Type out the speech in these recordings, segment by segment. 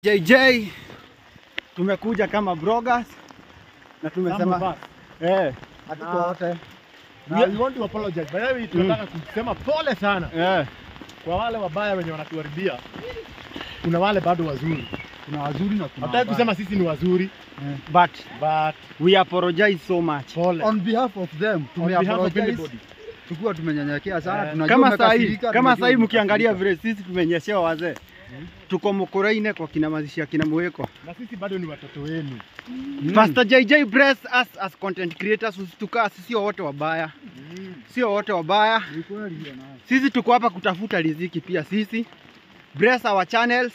JJ tumekuja kama bloggers na tumesema Some of eh, Hatuko wote. Na Yeah. we want to apologize. By the way, tunataka kusema pole sana eh, kwa wale wabaya wenye wanatuharibia. Kuna wale bado wazuri. Kuna wazuri na kuna Hataki wabaya. kusema sisi ni wazuri, but but we apologize so much. pole. On behalf of them, On tume behalf of apologize. everybody. Tukiwa tumenyenyekea sana, Eh, tunajua Kama sahi umekasirika, kama tunajua sahi mkiangalia umekasirika. vile sisi tumenyeshewa wazee, tuko Mukuraine kwa kina mazishi ya kina Mweko. Na sisi bado ni watoto wenu. Pastor JJ bless us as content creators, usitukaa sisi wote wabaya, sio wote wabaya. Ni kweli hiyo nayo. Sisi tuko hapa kutafuta riziki pia sisi. Bless our channels.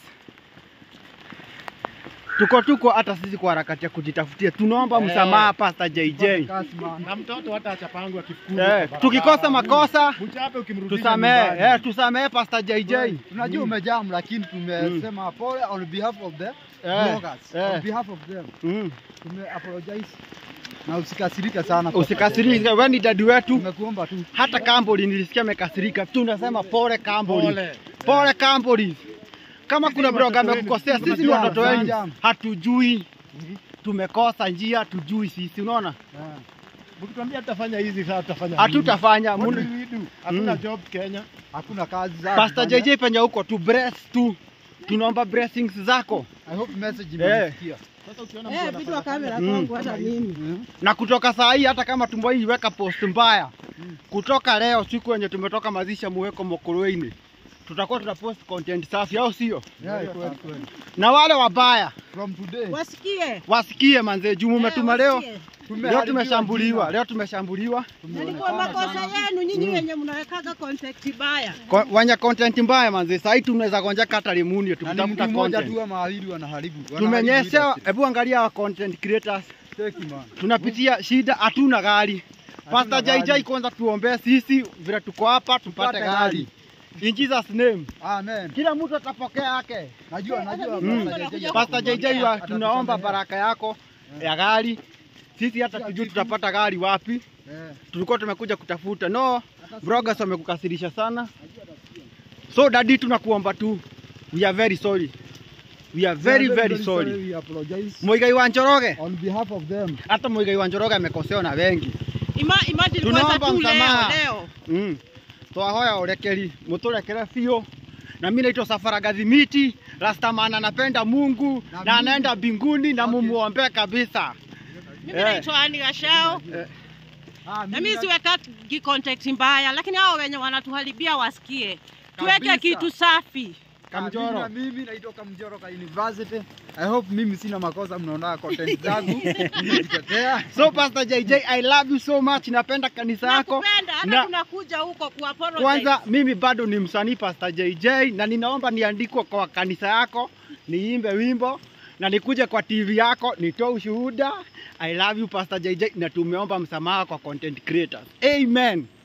Tuko tuko hata sisi kwa harakati ya kujitafutia. Tunaomba Eh. msamaha Pastor JJ. Tupate kazi, man. Na mtoto hata achapangu akifukuzwa. Eh, kwa tukikosa barabara. makosa Mchape ukimrudisha tusamehe, nyumbani. eh, tusamehe Pastor JJ. Tunajua umejam lakini tumesema pole on behalf of the Eh, bloggers. eh. On behalf of them. Mm. Tume apologize. Na usikasirike sana. kwa Usikasirike, wewe ni dadi wetu. Tumekuomba tu. Hata Kamboli nilisikia amekasirika. Tunasema pole Kamboli. Pole. Pole Kamboli. Kama Sisi kuna ni blogger watoto amekukosea, wenu. sisi ni Tunajua, watoto wenu. tunajua. Hatujui. Tumekosa njia, tujui sisi, unaona? Eh. Mkituambia tutafanya hizi sasa tutafanya. Hatutafanya. nini? What Mun- will we do? Hakuna Mm. job Kenya. Hakuna kazi za Pastor kufanya. JJ penye huko tu bless tu. Tunaomba blessings zako. I hope message Eh. imesikia. Sasa ukiona mtu Eh, vitu wa anafanya kamera Mm. kwangu hata mimi. Mm. Na kutoka saa hii hata kama tumbo hii iweka post mbaya. Kutoka leo siku yenye tumetoka mazisha muweko Mokoroini. Tutakuwa tunapost content safi au sio? Yeah, kweli kweli. Na wale wabaya From today. Wasikie. wasikie manze juu mumetuma leo. wasikie. Leo tumeharibiwa tumeshambuliwa, jina. leo tumeshambuliwa. Yalikuwa makosa yenu nyinyi wenye mnawekaga contact baya. Ko- Wanya content mbaya manze. Saa hii tunaweza gonjeka hata limuni Na ni tukitafuta mtu mmoja content. tu ama wawili wanaharibu. Tumenyesha, Wanaharibu hebu angalia wa content creators. industry. man. tunapitia shida, hatuna gari. Pastor gari. JJ kwanza tuombee sisi vile tuko hapa tupate Tupate gari. In Jesus name. Amen. Kila mtu atapokea yake. Najua najua Mm. Pastor JJ. Pastor JJ wa, Atatusomea. tunaomba baraka yako ya gari. Sisi hata tujui tutapata gari wapi. Eh. Tulikuwa tumekuja kutafuta. No, bloggers wamekukasirisha sana. So daddy tunakuomba tu. We are very sorry. We are very very sorry. We apologize Muigai wa Njoroge, on behalf of them. hata Muigai wa Njoroge amekosewa na wengi. Ima, imagine Tunaomba kwanza tu leo msamaha. leo. Mm. Twahoya urekeri muturekere biũ na mimi naitwa Safara Gathimiti Rastaman anapenda Mungu Na na, mimi- anaenda mbinguni na Okay. mumuombe kabisa. Mimi Eh. naitwa Ani Gashao. Ah, Na mimi siwekagi contact mbaya, lakini hao wenye wanatuharibia wasikie. Tuweke Kabisa. kitu safi. Kamjoro. Na mimi naitwa Kamjoro ka University. I hope mimi sina makosa mnaona content zangu. Nimejitetea. So Pastor JJ, I love you so much. Napenda kanisa yako. Nakupenda hata Na- tunakuja huko kuapologize. Kwanza mimi bado ni msanii Pastor JJ na ninaomba niandikwe kwa kanisa yako, niimbe wimbo na nikuje kwa TV yako nitoe ushuhuda. I love you Pastor JJ na tumeomba msamaha kwa content creators. Amen.